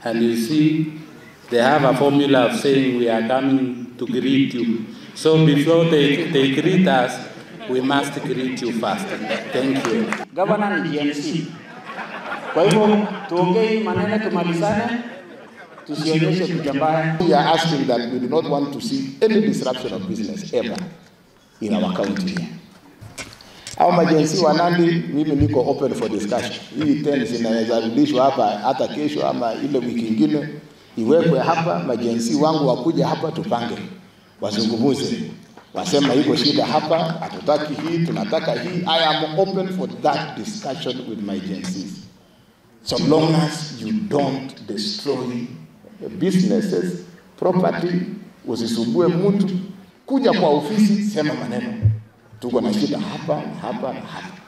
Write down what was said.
And you see, they have a formula of saying we are coming to greet you. So before they, they greet us, we must greet you first. Thank you. Gavana ni GMC. Kwa hivyo tuongee maneno tumalizane, tusionyeshe picha mbaya. We are asking that we do not want to see any disruption of business ever in our county here. Au majensi wa Nandi, mimi niko open for discussion. Hii tent zinaweza rudishwa hapa hata kesho ama ile wiki ingine iwekwe hapa, majensi wangu wakuja hapa tupange, wazungumuze, wasema iko shida hapa, hatutaki hii, tunataka hii. I am open for that discussion with my agencies. So long as you don't destroy businesses, property, usisumbue mtu, kuja kwa ofisi, sema maneno, tuko na shida hapa na hapa na hapa.